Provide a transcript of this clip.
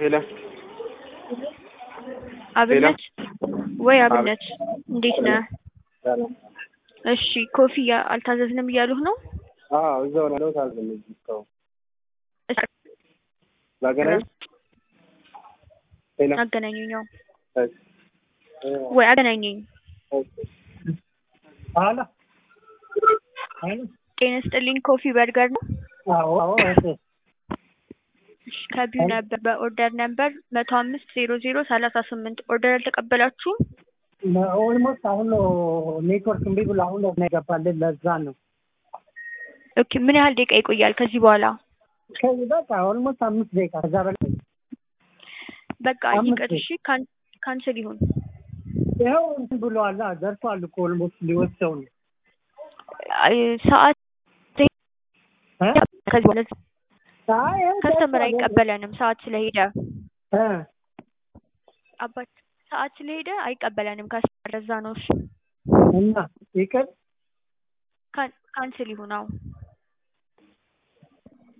ሄሎ አብነት ወይ አብነት እንዴት ነህ? ሰላም። እሺ ኮፍያ አልታዘዝንም እያሉህ ነው? አዎ እዛው ነው ያለሁት። አልዘለም እስካሁን ላገናኝ ሄሎ አገናኙኝ። ያው እሺ ወይ አገናኘኝ። አሎ አሎ ጤና ይስጥልኝ። ኮፊ በርገር ነው? አዎ አዎ እሺ እሺ ከቢው ነበር በኦርደር ነበር መቶ አምስት ዜሮ ዜሮ ሰላሳ ስምንት ኦርደር አልተቀበላችሁም? ኦልሞስት አሁን ነው ኔትወርክ እምቢ ብሎ አሁን ነው የገባልን። ለዛ ነው ኦኬ ምን ያህል ደቂቃ ይቆያል ከዚህ በኋላ? ከዚህ በቃ ኦልሞስት አምስት ደቂቃ ከዛ በላይ በቃ አምስት ይቅር እሺ፣ ካን- ካንስል ይሁን። ይኸው እንትን ብለዋል። ደርሷል እኮ ኦልሞስት ሊወስደው ነው አይ፣ ሰዓት እ? ከዚህ በኋላ አይ ይኸው ከስተመር ደርሷል። አይቀበለንም ሰዓት ስለሄደ እ አባት ሰዓት ስለሄደ አይቀበለንም ከስተመር ለዛ ነው። እሺ እና ይቅር ካን- ካንስል ይሁን አዎ